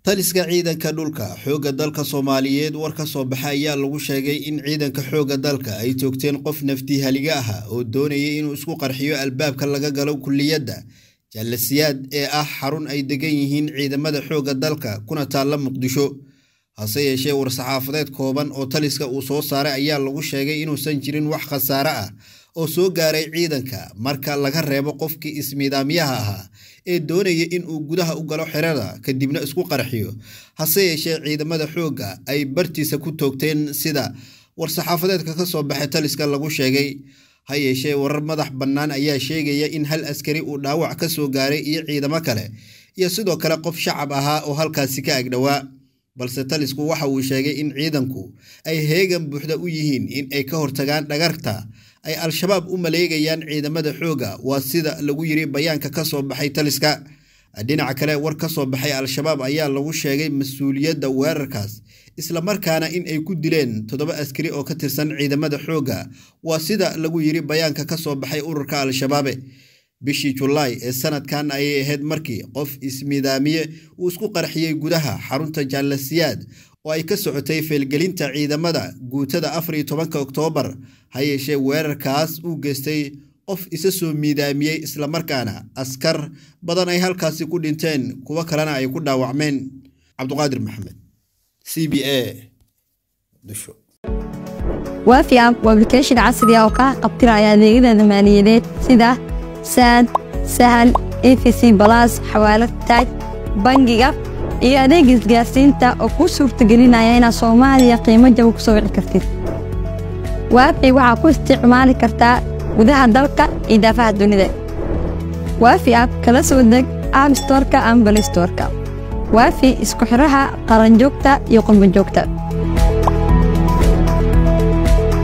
taliska ciidanka dhulka xoogga dalka soomaaliyeed war ka soo baxa ayaa lagu sheegay in ciidanka xoogga dalka ay toogteen qof naftii haliga ah oo doonayay inuu isku qarxiyo albaabka laga galo kulliyadda jaalasiyaad ee ah xarun ay degan yihiin ciidamada xoogga dalka kuna taalla muqdisho hase yeeshee war-saxaafadeed kooban oo taliska uu soo saaray ayaa lagu sheegay inuusan jirin wax khasaare ah oo soo gaaray ciidanka marka laga reebo qofkii ismiidaamyaha ahaa ee doonaya inuu gudaha u galo xerada kadibna isku qarxiyo hase yeeshee ciidamada xoogga ay bartiisa ku toogteen sida war-saxaafadeedka ka soo baxay taliska lagu sheegay ha yeeshee warar madax bannaan ayaa sheegaya in hal askari uu dhaawac ka soo gaaray iyo ciidamo kale iyo sidoo kale qof shacab ahaa oo halkaasi ka agdhowaa balse talisku waxa uu sheegay in ciidanku ay heegan buuxda u yihiin in ay ka hortagaan dhagarta ay al-shabaab u maleegayaan ciidamada xoogga waa sida lagu yiri bayaanka ka soo baxay taliska dhinaca kale war ka soo baxay al-shabaab ayaa lagu sheegay mas-uuliyadda weerarkaas islamarkaana in ay ku dileen toddoba askari oo ka tirsan ciidamada xoogga waa sida lagu yiri bayaanka ka soo baxay ururka al-shabaabe bishii julaay ee sanadkan ayay ahayd markii qof ismidaamiye uu isku qarxiyey gudaha xarunta jaalasiyaad oo ay ka socotay feelgelinta ciidamada guutada afar iyo tobanka oktoobar ha yeeshee weerarkaas uu geystay qof isa soo miidaamiyey islamarkaana askar badan ay halkaasi ku dhinteen kuwo kalena ay ku dhaawacmeen cabduqaadir maxamed c b a waafi app waa application casri ah oo kaa qabtiraya adeegyada maaliyadeed sida saad sahal efc balas xawaalad taaj bangiga iyo adeega isgaarsiinta oo kuu suurtagelinaya inaad soomaaliya qiimo jaba ku soo wici kartid waafi waxaa ku isticmaali kartaa gudaha dalka iyo daafaha dunida waafi app kala soo deg app storka ama balistorka waafi isku xiraha qaranjoogta iyo qurbanjoogta